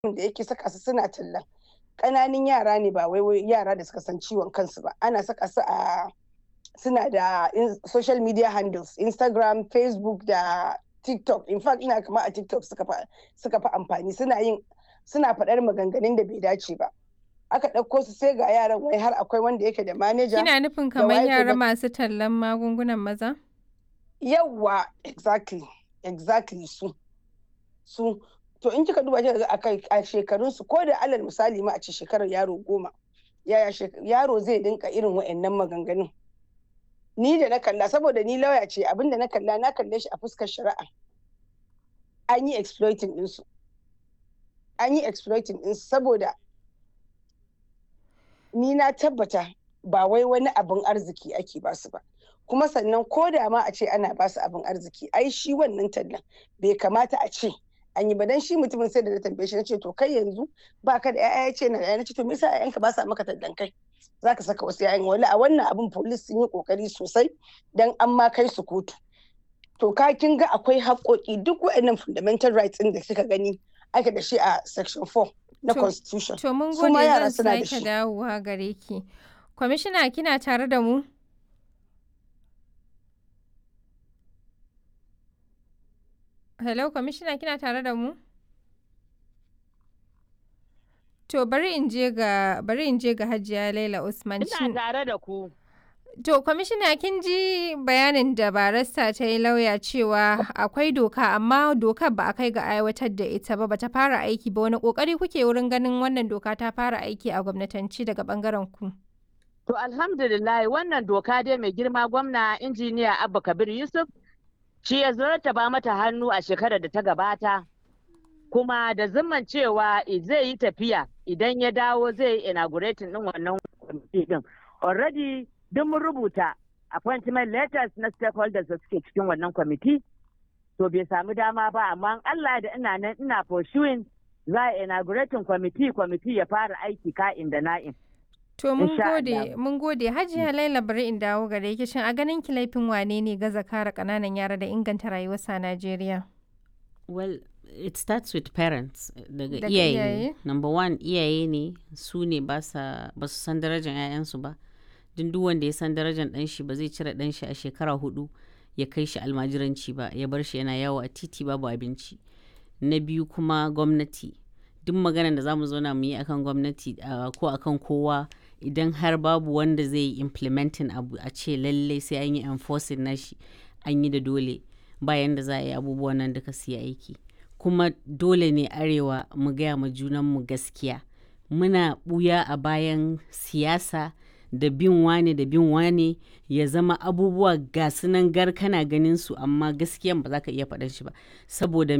da yake saka su suna tallan ƙananun yara ne ba wai yara da suka san ciwon kansu ba ana saka su a suna da social media handles instagram facebook da tiktok in fact ina kama a tiktok suka fi amfani suna yin suna faɗar maganganun da bai dace ba aka ɗauko su sai ga yaran wai har akwai wanda yake da manaja kina nufin kamar yara masu tallan magungunan maza yawwa exactly exactly su su to in kika duba kika ga a shekarun su ko da alal misali ma a ce shekarar yaro goma yaya yaro zai dinka irin wa'annan maganganun ni da na kalla saboda ni lauya ce abinda na kalla na kalle shi a fuskar shari'a an yi exploiting ɗinsu an yi exploiting ɗinsu saboda ni na tabbata ba wai wani abin arziki ake basu ba kuma sannan ko da ma a ce ana basu abin arziki ai shi wannan tallan bai kamata a ce an yi ba dan shi mutumin sai da na tambaye shi na ce to kai yanzu ba ka da yaya ce na da na ce to me yasa yayanka ba sa maka tallan kai zaka saka wasu yayan wala a wannan abin police sun yi kokari sosai dan an ma kai su kotu to ka kin ga akwai haƙoƙi duk waɗannan fundamental rights ɗin da kika gani ake da shi a section 4 na constitution to mun gode zan sake dawowa gare ki kwamishina kina tare da mu hello kwamishina kina tare da mu to bari in je ga bari in je ga hajiya laila usman ina tare da ku To, kwamishina kin ji bayanin da barista ta yi lauya cewa akwai doka amma dokar ba a kai ga aiwatar da ita ba bata fara aiki ba wani kokari kuke wurin ganin wannan doka ta fara aiki a gwamnatanci daga bangaren ku. To alhamdulillah wannan doka dai mai girma gwamna injiniya Abba Kabir Yusuf shi ya ba mata hannu a shekarar da ta gabata kuma da zimman cewa zai yi tafiya idan ya dawo zai yi inaugurating din wannan kwamiti din. Already duk mun rubuta appointment letters na stakeholders da suke cikin wannan kwamiti to bai samu dama ba amma Allah da ina nan ina pursuing za a inaugurating kwamiti kwamiti ya fara aiki ka'in da na'in. To mun gode mun gode Hajiya Laila bari in dawo gare ki shin a ganin ki laifin wane ne gaza kare kananan yara da inganta rayuwarsa a Najeriya? Well, it starts with parents daga iyaye. Number one iyaye ne su ne ba su san darajar 'ya'yansu ba. din duk wanda ya san darajar dan shi ba zai cire dan shi a shekara hudu ya kai shi almajiranci ba ya bar shi yana yawo a titi babu abinci na biyu kuma gwamnati duk maganar da zamu zauna mu yi akan gwamnati ko akan kowa idan har babu wanda zai yi implementing abu a ce lallai sai an yi enforcing na shi an yi da dole bayan da za a yi abubuwan nan duka su yi aiki kuma dole ne arewa mu gaya ma junanmu gaskiya muna buya a bayan siyasa da bin wane da bin wane ya zama abubuwa ga sunan gar kana ganin su amma gaskiyan ba za ka iya faɗan shi ba saboda